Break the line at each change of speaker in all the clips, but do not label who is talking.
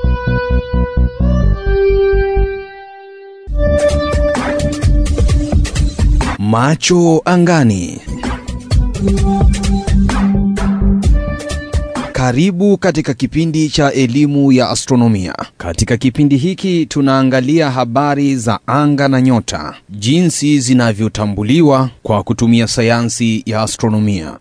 Macho angani. Karibu katika kipindi cha elimu ya astronomia. Katika kipindi hiki tunaangalia habari za anga na nyota, jinsi zinavyotambuliwa kwa kutumia sayansi ya astronomia.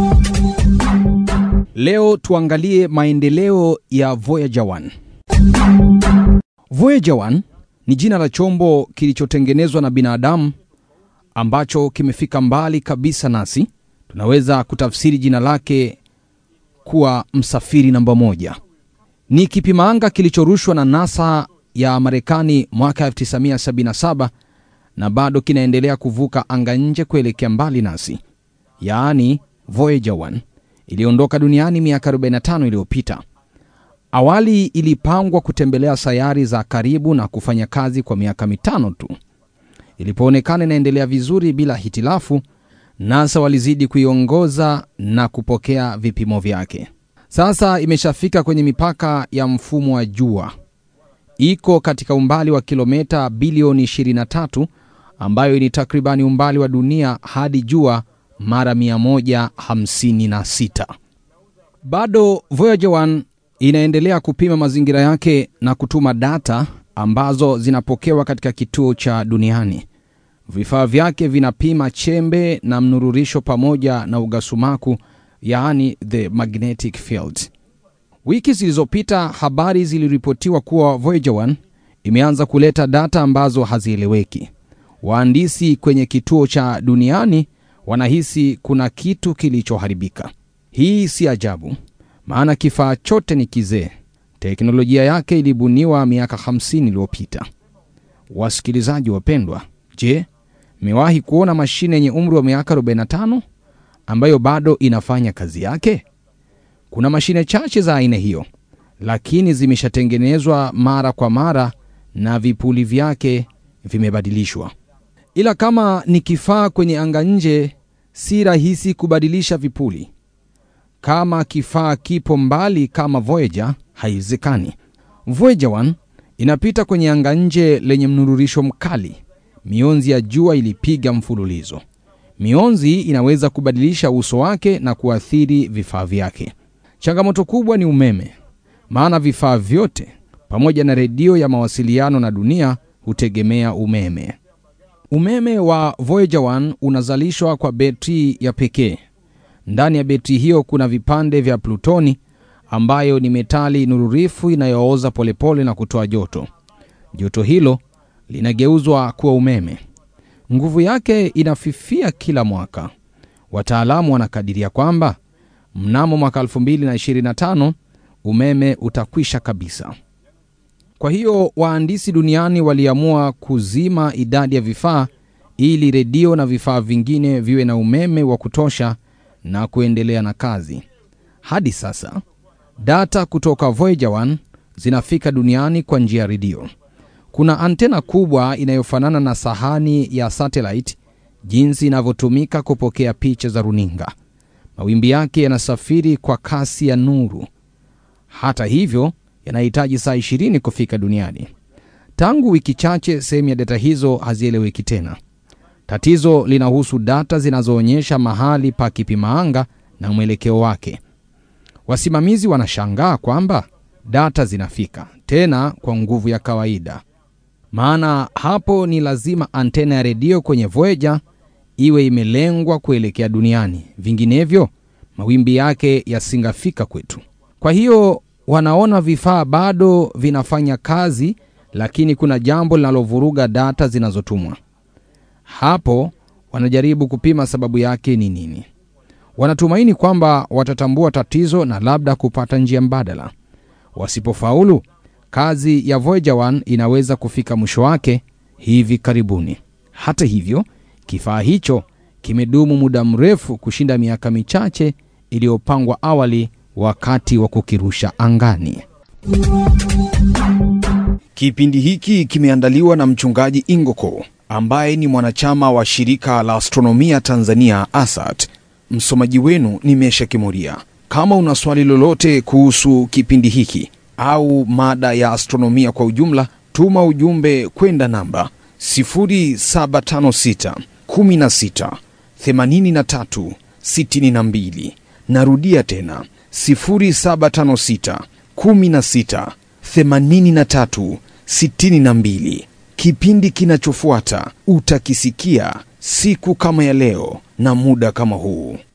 Leo tuangalie maendeleo ya Voyager 1. Voyager 1 ni jina la chombo kilichotengenezwa na binadamu ambacho kimefika mbali kabisa nasi. Tunaweza kutafsiri jina lake kuwa msafiri namba moja. Ni kipimaanga kilichorushwa na NASA ya Marekani mwaka 1977 na bado kinaendelea kuvuka anga nje kuelekea mbali nasi, yaani Voyager 1 iliondoka duniani miaka 45 iliyopita. Awali ilipangwa kutembelea sayari za karibu na kufanya kazi kwa miaka mitano tu. Ilipoonekana inaendelea vizuri bila hitilafu, NASA walizidi kuiongoza na kupokea vipimo vyake. Sasa imeshafika kwenye mipaka ya mfumo wa jua, iko katika umbali wa kilomita bilioni 23 ambayo ni takribani umbali wa dunia hadi jua mara 156. Bado Voyager 1 inaendelea kupima mazingira yake na kutuma data ambazo zinapokewa katika kituo cha duniani. Vifaa vyake vinapima chembe na mnururisho pamoja na ugasumaku, yaani the magnetic field. Wiki zilizopita habari ziliripotiwa kuwa Voyager 1 imeanza kuleta data ambazo hazieleweki. Wahandisi kwenye kituo cha duniani wanahisi kuna kitu kilichoharibika. Hii si ajabu, maana kifaa chote ni kizee. Teknolojia yake ilibuniwa miaka 50 iliyopita. Wasikilizaji wapendwa, je, mmewahi kuona mashine yenye umri wa miaka 45 ambayo bado inafanya kazi yake? Kuna mashine chache za aina hiyo, lakini zimeshatengenezwa mara kwa mara na vipuli vyake vimebadilishwa. Ila kama ni kifaa kwenye anga nje, si rahisi kubadilisha vipuli. Kama kifaa kipo mbali kama Voyager, haiwezekani. Voyager 1 inapita kwenye anga nje lenye mnururisho mkali. Mionzi ya jua ilipiga mfululizo. Mionzi inaweza kubadilisha uso wake na kuathiri vifaa vyake. Changamoto kubwa ni umeme, maana vifaa vyote pamoja na redio ya mawasiliano na dunia hutegemea umeme. Umeme wa Voyager 1 unazalishwa kwa betri ya pekee. Ndani ya betri hiyo kuna vipande vya plutoni ambayo ni metali nururifu inayooza polepole na kutoa joto. Joto hilo linageuzwa kuwa umeme. Nguvu yake inafifia kila mwaka. Wataalamu wanakadiria kwamba mnamo mwaka 2025 umeme utakwisha kabisa. Kwa hiyo wahandisi duniani waliamua kuzima idadi ya vifaa ili redio na vifaa vingine viwe na umeme wa kutosha na kuendelea na kazi. Hadi sasa data kutoka Voyager 1 zinafika duniani kwa njia ya redio. Kuna antena kubwa inayofanana na sahani ya satellite, jinsi inavyotumika kupokea picha za runinga. Mawimbi yake yanasafiri kwa kasi ya nuru. Hata hivyo, yanahitaji saa 20 kufika duniani. Tangu wiki chache, sehemu ya data hizo hazieleweki tena. Tatizo linahusu data zinazoonyesha mahali pa kipimaanga na mwelekeo wake. Wasimamizi wanashangaa kwamba data zinafika tena kwa nguvu ya kawaida, maana hapo ni lazima antena ya redio kwenye Voyager iwe imelengwa kuelekea duniani, vinginevyo mawimbi yake yasingafika kwetu. Kwa hiyo wanaona vifaa bado vinafanya kazi, lakini kuna jambo linalovuruga data zinazotumwa. Hapo wanajaribu kupima sababu yake ni nini. Wanatumaini kwamba watatambua tatizo na labda kupata njia mbadala. Wasipofaulu, kazi ya Voyager 1 inaweza kufika mwisho wake hivi karibuni. Hata hivyo, kifaa hicho kimedumu muda mrefu kushinda miaka michache iliyopangwa awali wakati wa kukirusha angani. Kipindi hiki kimeandaliwa na mchungaji Ingoko ambaye ni mwanachama wa shirika la astronomia Tanzania ASAT. Msomaji wenu ni Mesha Kimuria. Kama una swali lolote kuhusu kipindi hiki au mada ya astronomia kwa ujumla, tuma ujumbe kwenda namba 0756 16 83 62. Narudia tena 0756 16 83 62. Kipindi kinachofuata utakisikia siku kama ya leo na muda kama huu.